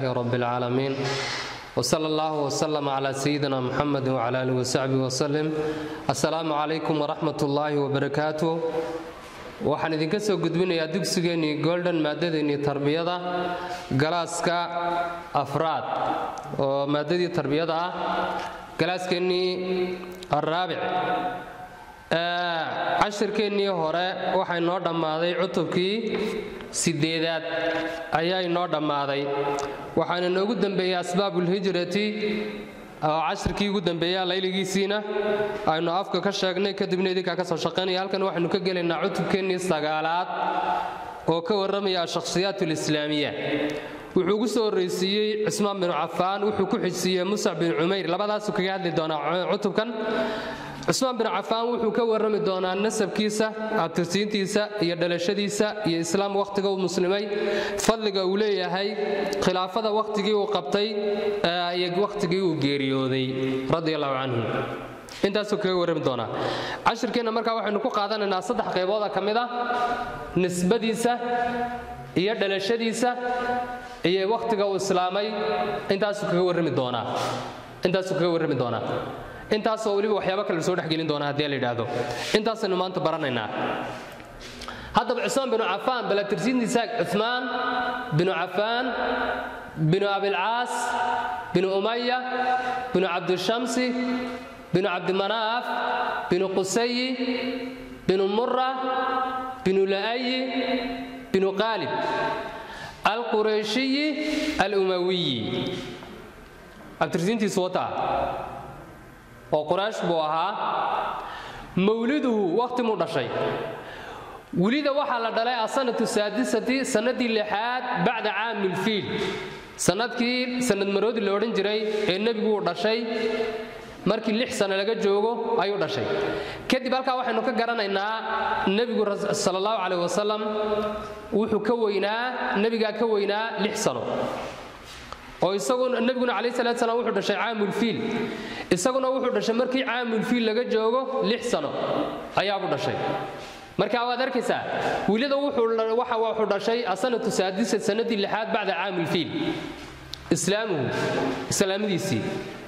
lilaahi rabi اlcaalamiin wsala allah wslm cla sayidina muxamedi wcla alih wsaxbi wslem assalaamu calaykum waraxmat ullaahi wbarakaatu waxaan idinka soo gudbinayaa dugsigeennii golden maaddadeennii tarbiyada galaaska afraad oo maaddadii tarbiyada ah galaaskeenii araabic cashirkeennii hore waxaa inoo dhammaaday cutubkii sideedaad ayaa inoo dhammaaday waxaana inoogu dembeeyey asbaabulhijrati oo cashirkii ugu dembeeya layligiisiina aynu afka ka sheegnay kadibna idinkaa ka soo shaqaynaya halkan waxaynu ka gelaynaa cutubkeennii sagaalaad oo ka warramaya ashakhsiyaat alislaamiya wuxuu ugu soo horraysiiyey cismaan binu cafaan wuxuu ku xijsiiyey musac bin cumayr labadaasuu kaga hadli doonaa cutubkan cusmaan bin cafaan wuxuu ka warrami doonaa nasabkiisa abtirsiintiisa iyo dhalashadiisa iyo islaam wakhtiga uu muslimay fadliga uu leeyahay khilaafada wakhtigii uu qabtay iyo wakhtigii uu geeriyooday radi allahu canhu intaasuu kaga warrami doonaa cashirkeenna markaa waxaynu ku qaadanaynaa saddex qaybooda ka mid ah nisbadiisa iyo dhalashadiisa iyo wakhtiga uu islaamay intaasuu kaga warrami doonaa intaasuu kaga warrami doonaa intaasoo weliba waxyaaba kale soo dhexgelin doona haddii la yidhaahdo intaasaynu maanta baranaynaa haddaba cusmaan binu cafaan balatirsiintiisa cumaan binu cafaan binu abilcaas binu umaya binu cabdishamsi binu cabdimanaaf binu qusayi binu mura binu la'ayi binu qaalib alqureyshiyi alumawiyi abtirsiintiisu wataa oo quraysh buu ahaa mawliduhu wakhti muu dhashay welida waxaa la dhalay asanatu saadisati sannadii lixaad bacda caamilfiil sannadkii sannad maroodi la odhan jiray ee nebigu uu dhashay markii lix sano laga joogo ayuu dhashay kadib halkaa waxaynu ka garanaynaa nebigu sala allahu caleyh wasalam wuxuu ka weynaa nebigaa ka weynaa lix sano oo isaguna nebiguna calayh salaat salaam wuxuu dhashay caamulfiil isaguna wuxuu dhashay markii caamulfiil laga joogo lix sano ayaabuu dhashay marka waad arkaysaa wilida wuxuu dhashay asanatu saadisa sanadii lixaad bacda caamulfiil islaamuhu islaamadiisii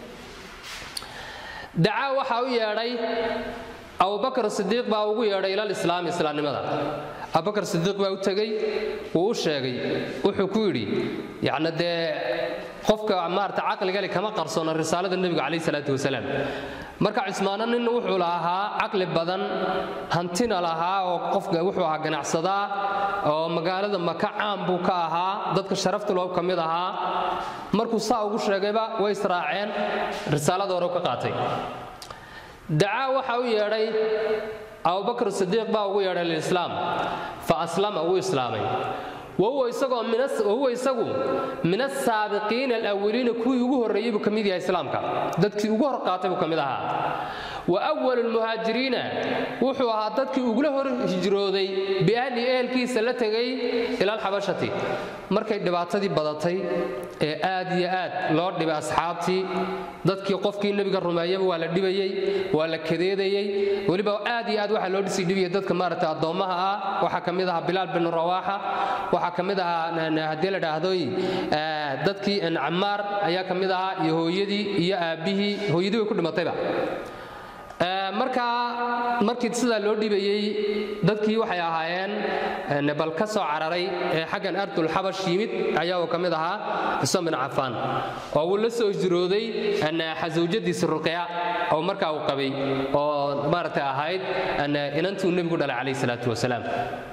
dacaa waxaa u yeedhay abubakar sidiiq baa ugu yeedhay ilal islaami islaamnimada abubakar sidiiq baa u tegey wuu u sheegay wuxuu ku yidhi yacni dee qofka maarata caqligale kama qarsoona risaalada nebiga calayh salaatu wasalaam marka cismaano nin wuxuu lahaa caqli badan hantina lahaa oo qofka wuxuu ahaa ganacsadaa oo magaalada maka caan buu ka ahaa dadka sharafta loo ka mid ahaa markuu saa ugu sheegayba way israaceen risaalada hore ka qaatay dacaa waxa u yeedhay abubakr sidiiq baa ugu yeedhay lilislaam fa aslama wuu islaamay wahuwa isagu min asaabiqiina alawaliina kuwii ugu horreeyey buu ka mid yahay islaamka dadkii ugu hor qaatay buu ka mid ahaa wa walu lmuhaajiriina wuxuu ahaa dadkii ugula hor hijrooday biahli ehelkiisa la tegay ila alxabashati markay dhibaatadii badatay ee aad iyo aad loo dhibay asxaabtii dadkii qofkii nebiga rumeeyaba waa la dhibayey waa la kadeedayey weliba aad iyo aad waxaa loo dhisi dhibiyay dadka maaragta addoommaha ah waxaa ka mid ahaa bilaal bin rawaaxa waxaa ka mid ahaa haddii la dhaahdoy dadkii camaar ayaa ka mid ahaa iyo hooyadii iyo aabbihii hooyadii way ku dhimatayba markaa markii sidaa loo dhibayey dadkii waxay ahaayeen bal ka soo cararay ee xaggan ardulxabash yimid ayaa uu ka mid ahaa cusmaan bin cafaan oo uu la soo hijrooday xasawjadiisi ruqya oo markaa uu qabay oo maaragtay ahayd inantuu nebigu dhalay calayh salaatu wasalaam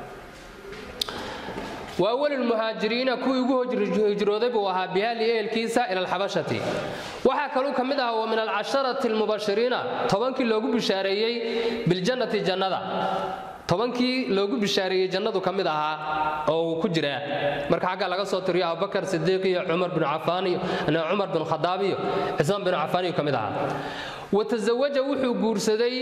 wa awalulmuhaajiriina kuwii ugu hijrooday buu ahaa bihali ehelkiisa ila alxabashati waxaa kaluu ka mid ahaa wa min alcasharati almubashiriina tobankii loogu bishaareeyey biljannati jannada tobankii loogu bishaareeyey jannadu ka mid ahaa oo uu ku jiraa marka xagga laga soo tiriyo abubakar sidiiq iyo cumar bin cafaan iyo cumar bin khadaab iyo cismaan bin cafaan iyo ka mid ahaa watazawaja wuxuu guursaday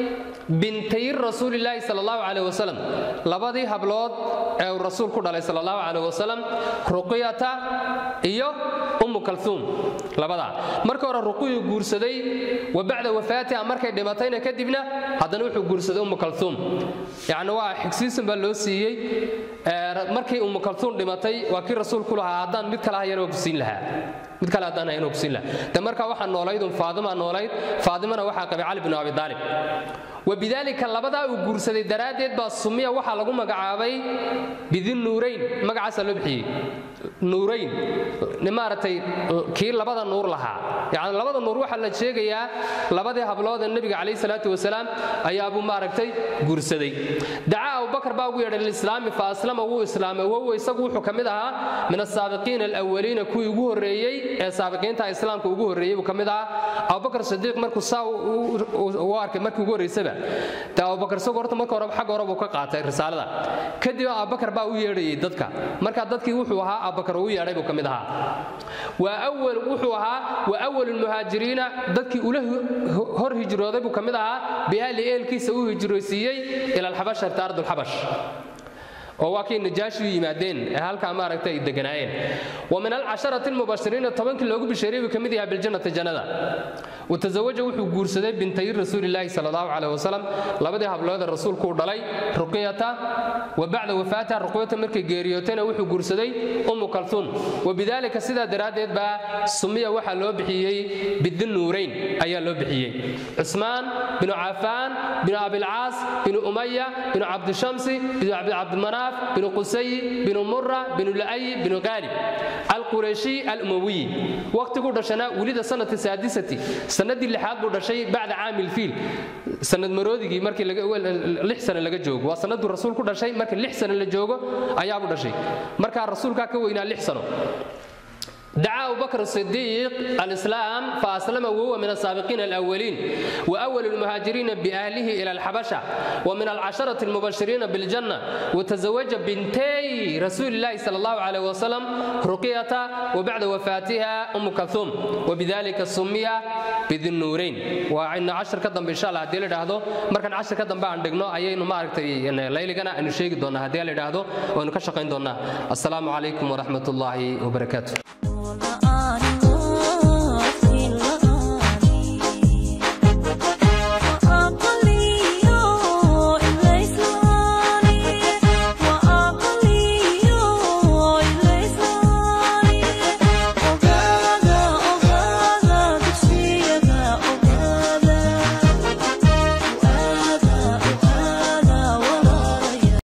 bintay rasuulilaahi sal allahu caleyh wasalam labadii hablood ee uu rasuul ku dhalay sal allahu caleyh wasalam ruqyata iyo ummu kalhuum labadaa marka hore ruqiyuu guursaday wa bacda wafaatiha markay dhimatayna kadibna haddana wuxuu guursaday ummu kalhuum yacni waa xigsiisan baa loo siiyey markii ummu kalhuum dhimatay waa kii rasuulku lahaa haddaan mid kale hayana waa ku siin lahaa mid kale haddaan hayana waa ku siin lahaa de marka waxaa noolayd un faadima noolayd faadimana waxaa qabay cali binu abi daalib wabidaalika labadaa uu guursaday daraaddeed baa sumiya waxaa lagu magacaabay bidinnuurayn magacaasaa loo bixiyey nuurayn maaragtay kii labada nuur lahaa yacni labada nuur waxaa la sheegayaa labadii hablood ee nebiga calayhi salaatu wasalaam ayaabuu maaragtay guursaday dacaa abubakar baa ugu yeedhay lilislaami fa aslama wuu islaamay wahuwa isagu wuxuu ka mid ahaa min asaabiqiina alawaliina kuwii ugu horreeyey ee saabiqiinta islaamka ugu horreeyey buu ka mid ahaa abubakar sidiiq markuu saa u arkay markii ugu horreysaba de abubakar isagu horta marka hore xagga hore buu ka qaatay risaalada kadib abubakar baa u yeedhayay dadka marka dadkii wuxuu ahaa abubakar uu yeedhay buu ka mid ahaa waa awal wuxuu ahaa wa awal lmuhaajiriina dadkii ula hor hijrooday buu ka mid ahaa biahli eelkiisa u hijroysiiyey ila alxabash arta ardulxabash oo waa kii najaashi u yimaadeen ee halkaa maaragta ay deganaayeen wa min alcasharati almubashiriina tobankii loogu bisheeriyey buu ka mid yahay biljannati jannada watazawaja wuxuu guursaday bintay rasuulilaahi sal allahu caleyh wasalam labadii habloodee rasuulku u dhalay ruqyata wa bacda wafaatiha ruqyata markay geeriyootayna wuxuu guursaday ummu kalhuum wabidaalika sidaa daraaddeed baa sumiya waxaa loo bixiyey bidinnuurayn ayaa loo bixiyey cusmaan binu cafaan binu abilcaas binu umaya binu cabdishamsi binu cabdimanaaf binu qusayi binu mura binu la'ayi binu qaalib alqurayshi alumawiyi waqtiguu dhashana welida sanadka saadisati sanadii lixaad buu dhashay bacda caami lfiil sanad maroodigii markii lix sane laga joogo waa sanaduu rasuul ku dhashay markii lix sane la joogo ayaabuu dhashay markaa rasuulkaa ka weynaa lix sano دعا أبو بكر الصديق الإسلام فأسلم وهو من السابقين الأولين وأول المهاجرين بأهله إلى الحبشة ومن العشرة المبشرين بالجنة وتزوج بنتي رسول الله صلى الله عليه وسلم رقية وبعد وفاتها أم كلثوم وبذلك سمي بذي النورين وعن عشر كدن إن شاء الله هدي لدهدو مركن عشر كدن بقى عندنا أيين ما أركتي ليلة جنا إنه شيء دونا هدي لدهدو وإنه كشقين دونا السلام عليكم ورحمة الله وبركاته